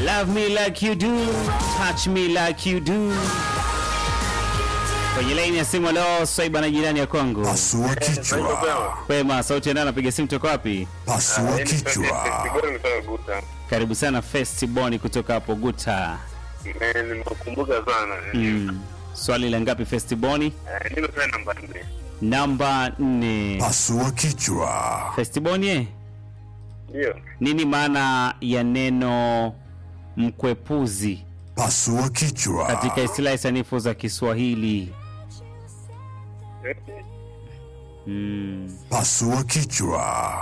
Love me like you do, touch me like you do. Kwenye laini ya simu leo Swaiba na jirani ya Kongo. Pasua kichwa, Kwema, sauti ndio anapiga simu toka wapi? pasua kichwa, Karibu sana Festiboni kutoka hapo Guta. Nimekumbuka sana. Mm. Swali la ngapi Festiboni? Eh, Nimepea namba nne. Namba 4. pasua kichwa, Festiboni eh? Ndio. Nini maana ya neno mkwepuzi pasua kichwa, katika istilahi sanifu za Kiswahili? Eh, Mm. pasua kichwa,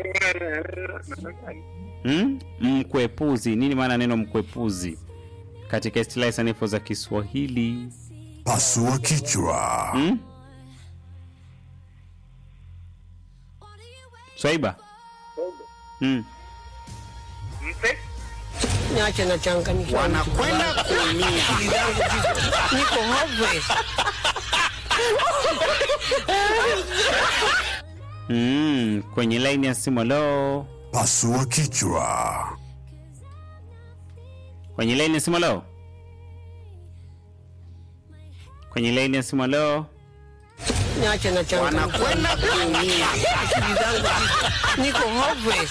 Hmm? Mkwepuzi. Nini maana ya neno mkwepuzi katika istilahi sanifu za Kiswahili? pasua kichwa, Hmm? Swaiba. Hmm. Mpe? Niache na changanyikiwa. wanakwenda kuumia. Akili zangu ziko- niko hopeless. Mm. Kwenye laini ya simu leo. pasua kichwa, Kwenye laini ya simu leo. Kwenye laini ya simu leo. Niache na changanyikiwa. wanakwenda kuumia. Akili zangu ziko- niko hopeless.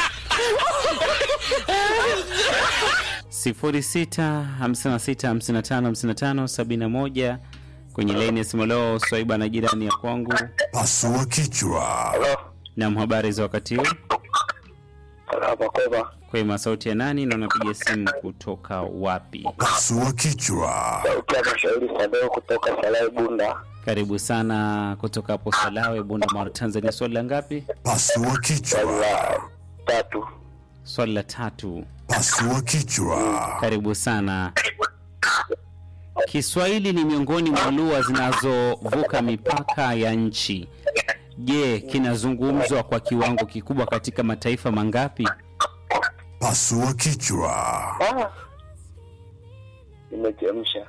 sifuri sita hamsini na sita hamsini na tano hamsini na tano sabini na moja kwenye laini ya simu leo swaiba na jirani ya kwangu pasua kichwa, Halo. na habari za wakati huu Hapa Koba. kwema sauti ya nani na unapiga simu kutoka wapi pasua kichwa, Sauti ya mashauri Sadeo kutoka Salai Bunda. karibu sana kutoka hapo salawe bunda mara tanzania swali la ngapi pasua Swali kichwa, la tatu. swali la tatu pasua kichwa, karibu sana kiswahili ni miongoni mwa lugha zinazovuka mipaka ya nchi je kinazungumzwa kwa kiwango kikubwa katika mataifa mangapi pasua kichwa, Ah. Nimechemsha.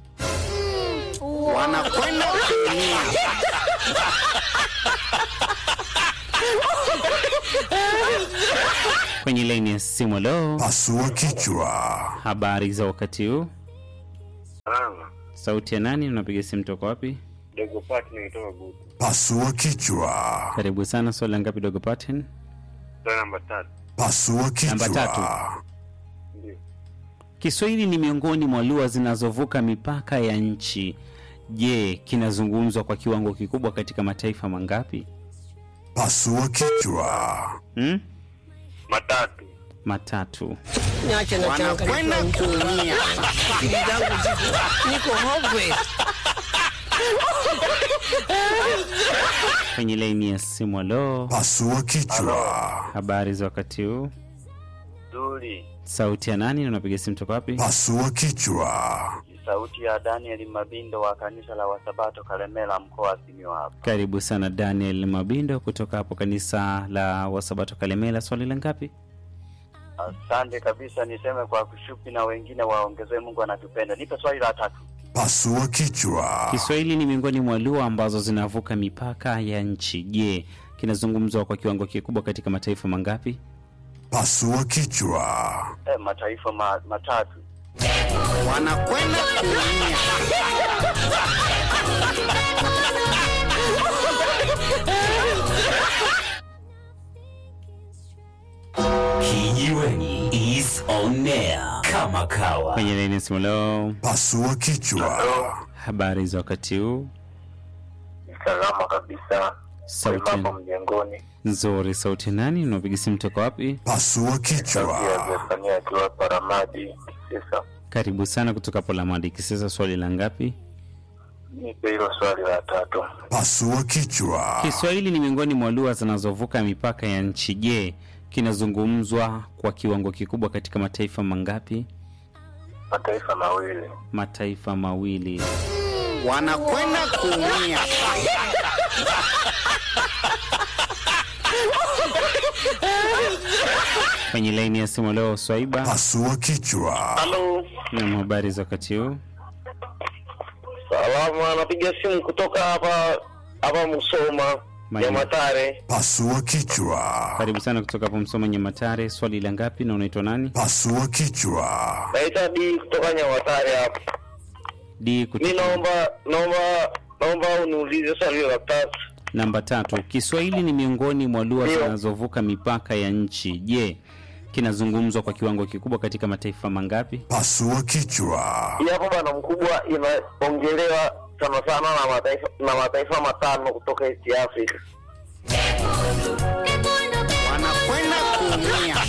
wanakwenda kuumia. kwenye laini ya simu leo pasua kichwa, habari za wakati huu Salama. sauti ya nani unapiga simu toka wapi Dogo Pati nimetoka Gutu. pasua kichwa, karibu sana swali la ngapi dogo paten Swali namba tatu. pasua Namba tatu. kichwa, Ndio. kiswahili ni miongoni mwa lugha zinazovuka mipaka ya nchi je kinazungumzwa kwa kiwango kikubwa katika mataifa mangapi pasua kichwa, hmm? Matatu. matatu Niache na wanakwenda changanyikiwa. kuumia. Akili zangu ziko- niko hopeless. kwenye laini ya simu alo pasua kichwa, habari za wakati huu Zuri. sauti ya nani na unapiga simu toka wapi pasua kichwa, Ni sauti ya Daniel Mabindo wa kanisa la Wasabato Kalemela mkoa wa Simiyu hapa. karibu sana daniel mabindo kutoka hapo kanisa la wasabato kalemela swali la ngapi Asante kabisa, niseme kwa kushupi na wengine waongezee, Mungu anatupenda. Nipe swali la tatu. pasua kichwa, kiswahili ni miongoni mwa lugha ambazo zinavuka mipaka ya nchi je kinazungumzwa kwa kiwango kikubwa katika mataifa mangapi pasua kichwa, Eh, mataifa ma, matatu. wanakwenda kuumia. Kijiweni is on air kama kawa. kwenye laini ya simu leo pasua kichwa, habari za wakati huu Salama kabisa. sauti Mambo mjengoni. nzuri sauti ya nani unapiga simu toka wapi pasua Sauti ya kichwa, Zefania akiwa Paramadi Kisesa. karibu sana kutoka polamadi kisasa swali la ngapi Nipe hilo swali la tatu. pasua kichwa, kiswahili ni miongoni mwa lugha zinazovuka mipaka ya nchi je kinazungumzwa kwa kiwango kikubwa katika mataifa mangapi Mataifa mawili. mataifa mawili wanakwenda kuumia. kwenye laini ya simu leo swaiba pasua kichwa, Halo. na habari za wakati huu Salama, napiga simu kutoka hapa hapa Musoma. Nyamatare. Pasua kichwa. Karibu sana kutoka hapo Msoma Nyamatare. Swali la ngapi na unaitwa nani? Pasua kichwa. Naitwa D kutoka Nyamatare hapa. D Mi kutoka naomba naomba naomba uniulize swali la tatu. namba tatu. Kiswahili ni miongoni mwa lugha Ndio. zinazovuka mipaka ya nchi. Je, kinazungumzwa kwa kiwango kikubwa katika mataifa mangapi? Pasua kichwa. Hii hapo bwana mkubwa inaongelewa sana sana na mataifa na mataifa matano kutoka East Africa. wanakwenda kuumia